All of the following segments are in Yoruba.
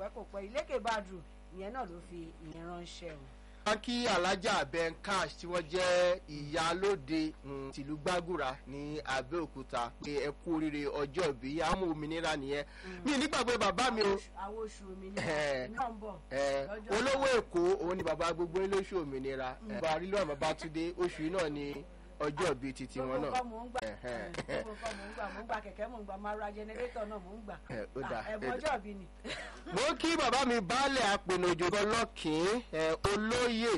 pẹ́ kò pẹ́ ilékè badru ìyẹn náà ló fi ìyẹn ránṣẹ́ o wọ́n kí alájà ben cash tí wọ́n jẹ́ ìyálóde tìlú gbàgùrà ní abẹ́òkúta pé ẹ kú oríire ọjọ́ ìbí àmú òmìnira nìyẹn mi nígbàgbé bàbá mi o àwọn oṣù òmìnira náà ń bọ̀ olówó èkó òun ni bàbá gbogbo olóṣù òmìnira bàbá arílò àmọ́ bá tún dé oṣù náà ni ọjọ́ ìbí titi wọn náà. gbogbo mò ń gbà gbogbo mò ń gbà mò ń gbà kẹ̀kẹ́ mò ń gbà máa ra jẹnẹrétọ̀ náà mò ń gbà ẹ̀bùn ọjọ́ ìbí ni. mo kí bàbá mi baálẹ̀ apènàjò ọlọ́kìn olóyè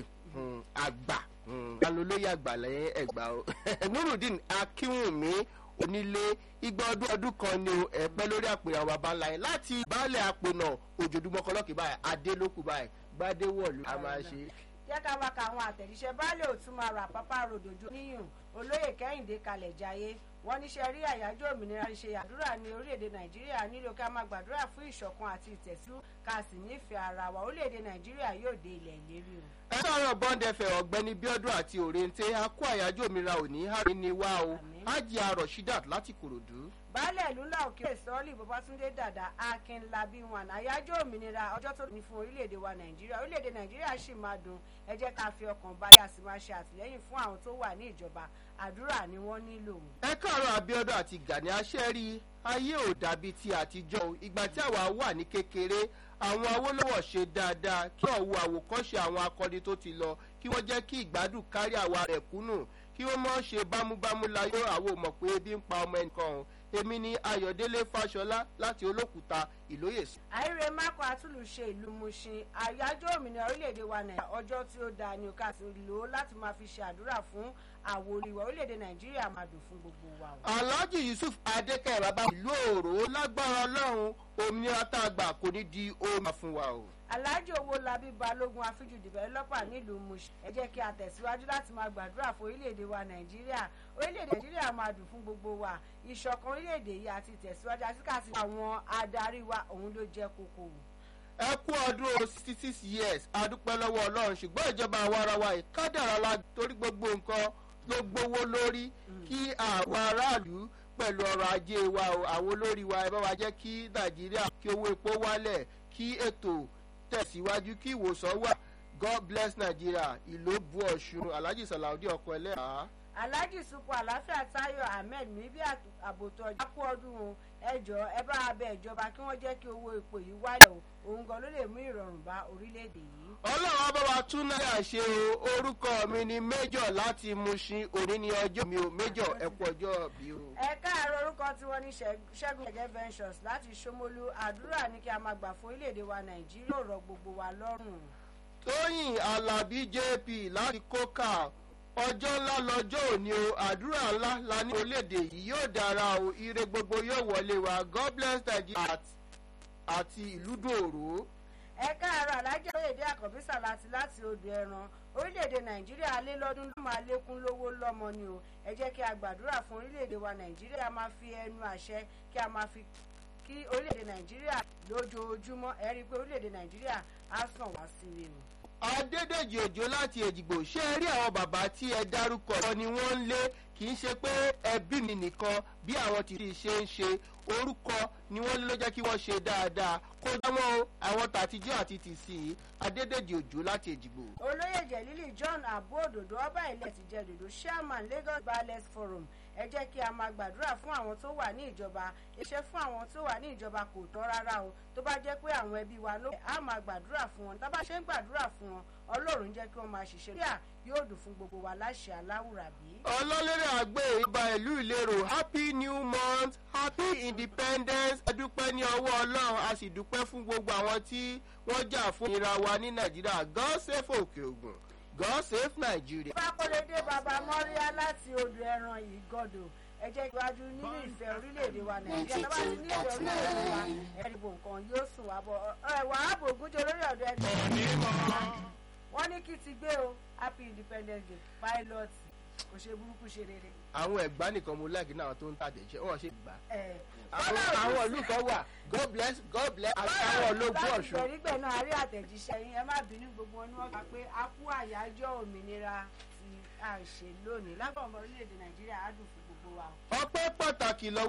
àgbà alólóyè àgbà lẹ́yìn ẹ̀gbà o nurudeen akínwùmí onílé igba ọdún ọdún kan ni ẹ̀pẹ́ lórí àpèrè àwọn baba ńlá yẹn láti baálẹ̀ apènà òjòdúmọ́kọlọ́kì báyìí adélókù báyìí gbadéwọ̀lú a máa ṣe jẹ́ ká wá ka àwọn àtẹ̀jíṣẹ́ baálé òtún máa rà pápá ròdòjò níyùn olóyè kẹ́hìndé kalẹ̀ jayé wọ́n níṣẹ́ rí àyájọ́ òmìnira ṣe àdúrà ní orílẹ̀-èdè nàìjíríà nílò ká máa gbàdúrà fún ìṣọ̀kan àti ìtẹ̀síwájú ká sì nífẹ̀ẹ́ ara wa orílẹ̀-èdè nàìjíríà yóò dé ilẹ̀ ìlérí o. ẹ sọ̀rọ̀ bọ́ndẹ̀fẹ̀ ọ̀gbẹ́ni bíọ́dún àti òrèǹté a kó àyájọ́ òmìnira òní àrí ni wá o ájì arọ̀ shidat láti kòròdú baálẹ̀ ìlú ńlá òkè sọ́ọ́lì babatunde dada akínlábí wọn àyájọ́ òmìnira ọjọ́ tó ní fún orílẹ̀-èdè wa nàìjíríà orílẹ̀-èdè nàìjíríà sì máa dùn ẹ jẹ́ ká fi ọkàn balẹ̀ a sì máa ṣe àtìlẹ́yìn fún àwọn tó wà ní ìjọba àdúrà ni wọ́n nílò. ẹ káàárọ̀ abiodun àti gani aṣẹ́rí ayé ò dàbí ti àtijọ́ o ìgbà tí àwa wà ní kékeré àwọn awólọ́wọ̀ ṣe dáadáa kí ọ̀wọ́ àwòkọ́ṣe àwọn akọni tó ti lọ kí wọ́n jẹ́ kí ìgbádùn kárí àwa rẹ̀ kúnnù kí wọ́n mọ̀ ṣe bámúbámú láyé àwọn ò mọ̀ pé ebi ń pa ọmọ ẹnìkan o èmi ni ayọ̀délé fàṣọlá láti olókùúta ìlóyèsí. àìrè mákò àtúlùṣe ìlú mushin àyájọ́ òmìnira orílẹ̀-èdè wa nàìjíríà ọjọ́ tí ó dáa ni ká sì lò ó láti máa fi ṣe àdúrà fún àwòrán ìwà orílẹ̀-èdè nàìjíríà máa dùn fún gbogbo wa. alhaji yusuf adékẹ́ bàbá ìlú òrò lágbára ọlọ́run òmìnira tá a gbà kò ní di omi fún wa o alhaji owó labí balógun afiju dìbẹ́lọ́pà nílùú mush ẹ jẹ́ kí a tẹ̀síwájú láti máa gbàdúrà fún orílẹ̀-èdè wa nàìjíríà orílẹ̀-èdè nàìjíríà máa dùn fún gbogbo wa ìṣọ̀kan orílẹ̀-èdè yìí àti ìtẹ̀síwájú àti káàsì àwọn adarí wa òun ló jẹ́ kókó. ẹ kú ọdún sixty six years adúpẹ́ lọ́wọ́ ọlọ́run ṣùgbọ́n ìjọba àwọn ara wa ìkádàrá la torí gbogbo nǹkan ló gbówó lórí kí àwọn aráàlú pẹ̀lú ọrọ̀ ajé wa àwọn olórí wa ẹ bá wa jẹ́ kí nàìjíríà kí owó epo wálẹ̀ kí ètò tẹ̀síwájú kí ìwòsàn wà god bless nigeria ìlóbù ọ̀ṣun alhaji salaudi ọkọ ẹlẹ́yà. alhaji supo àlàáfíà tayo ahmed níbi àbòtò ọjà kú ọdún o ẹjọ ẹ bá abẹ ìjọba kí wọn jẹ kí owó epo yìí wálẹ̀ o òun gan ló lè mú ìrọ̀rùn bá orílẹ̀-èdè yìí. ọlọ́run bá wa tún náírà ṣe o orúkọ mi ni méjọ láti mushin òní ní ọjọ́ mi ò méjọ ẹ̀kú ọjọ́ bí o. ẹ káàárọ̀ orúkọ tí wọ́n ní ṣẹ́gun ẹ̀jẹ̀ ventures láti ṣómolú àdúrà ní kí a máa gbà fún orílẹ̀-èdè wa nàìjíríà rọ gbogbo wa lọ́rùn. tóyìn alábí jp láti kókà ọjọ́ ńlá lọ́jọ́ òní o àdúrà ńlá la ní orílẹ̀-èdè yìí yóò dára o ire gbogbo yóò wọlé wa god bless nigeria àti ìlú dòrò. ẹ káàárọ̀ alájẹ́ oyèdè àkọ́bísà láti láti odò ẹran orílẹ̀-èdè nàìjíríà lé lọ́dún ló máa lékún lówó lọ́mọ ni o ẹ jẹ́ kí a gbàdúrà fún orílẹ̀-èdè wa nàìjíríà máa fi ẹnu àṣẹ kí a máa fi kí orílẹ̀-èdè nàìjíríà lójoojúmọ́ ẹ rí i pé orílẹ̀-èdè nàìjíríà á sàn wá sí i o adédèjì òjò láti èjìgbò ṣé ẹ rí àwọn bàbá tí ẹ dárúkọ ọ ni wọ́n ń lé kì í ṣe pé ẹbí mi nìkan bí àwọn ti ṣe ń ṣe orúkọ ni wọ́n lé ló jẹ́ kí wọ́n ṣe dáadáa kó dáwọn àwọn tàtijọ́ àti tìsí adédèjì òjò láti èjìgbò. olóyè jẹ̀lílì john abu òdòdó ọba ilẹ̀ ti jẹ́ òdòdó chairman lagos ballot forum ẹ jẹ́ kí a máa gbàdúrà fún àwọn tó wà ní ìjọba iṣẹ́ fún àwọn tó wà ní ìjọba kò tọ́ rárá o tó bá jẹ́ pé àwọn ẹbí wa ló á máa gbàdúrà fún wọn tá bá ṣe ń gbàdúrà fún wọn ọlọ́run jẹ́ kí wọ́n máa ṣiṣẹ́ bíà yóò dùn fún gbogbo wa láṣẹ aláwùrà bí. ọlọ́lẹ́rẹ̀ àgbẹ̀ ìbá ìlú ìlérò happy new month happy independence a dúpẹ́ ní ọwọ́ ọlọ́run a sì dúpẹ́ fún gbogbo àwọn tí wọ́n jà fún ìra wa ní nàìjíríà god save òkè ògùn god save nigeria. pákólódé baba mọ́ríà láti odò ẹran yìí gọ́dọ̀ ẹ jẹ́ iwájú nínú ìfẹ́ orílẹ̀-èdè wa nàìjíríà tó bá ti ní ìfẹ́ orílẹ̀-èdè wa ẹ̀rìbò nǹkan yóò sùn wá bọ̀ ẹ̀wà ààbò ògúnjẹ olórí ọ̀dọ́ ẹgbẹ́ wọ́n ní kí ti gbé o happy independence day pilot kò ṣe burúkú ṣe rere. àwọn ẹ̀gbá nìkan mo láìkí náà tó ń tàdéṣẹ́ wọ́n ṣe gbà. ẹ̀ àwọn ìlú kan wà god bless god bless àwọn ológun ọ̀ṣun. láti gbẹ̀rígbẹ̀ náà a rí àtẹ̀jíṣẹ́ yín ẹ má bínú gbogbo wọn ni wọ́n kà pé a kú àyájọ́ òmìnira tí a ṣe lónìí lágbàá ọmọ orílẹ̀-èdè nàìjíríà á dùn fún gbogbo wa. ọpẹ́ pàtàkì lọ